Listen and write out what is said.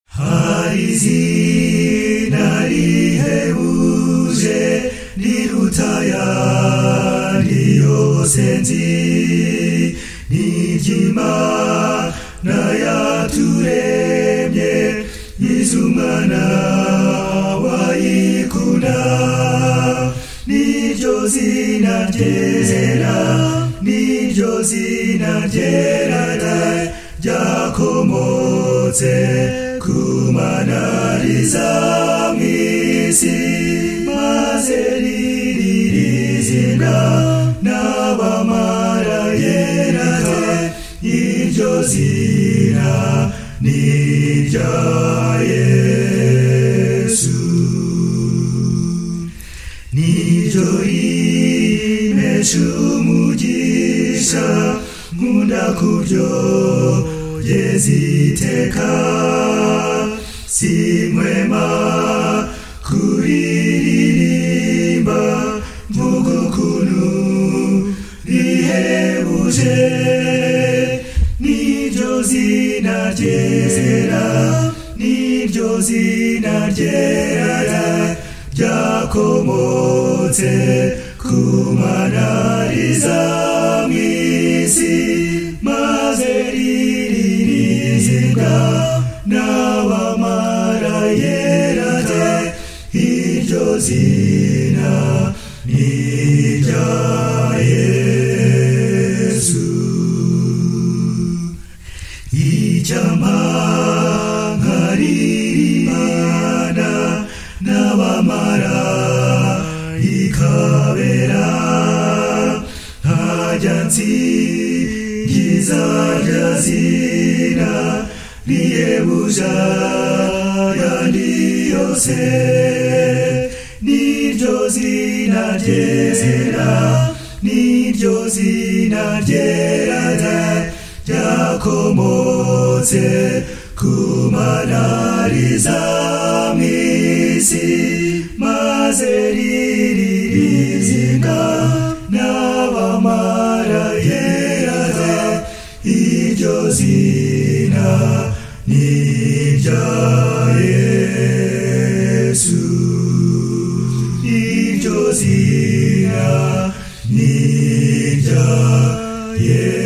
hari izina rihebuje riruta ayandi yose nzi n'iry'imana yaturemye iz'umwana wayikunda niryo zina ryera niryo zina ryera da- ryakomotse ku manariza mw'isi maze riririzimwa n'abamarayerate iryo zina ni irya yesu niryo rimesha umugisha nkunda kubyo yeziteka simwema kuririmba mvuga ukuntu rihebuje niryo zina ryera niryo zina ryera ryakomotse ku manariza mw'isi maze riririzibwa n'abamarayerate iryo zina ni irya yesu icyampa nkaririmbana n'abamara ikabera ntajya nsingiza rya zina riyebuja yandi yose niryo zina ryera niryo zina ryera ryera ryakomotse ku manariza mw'isi maze riririzimwa n'abamarayerate iryo zina ni irya yesu iryo zina ni irya yesu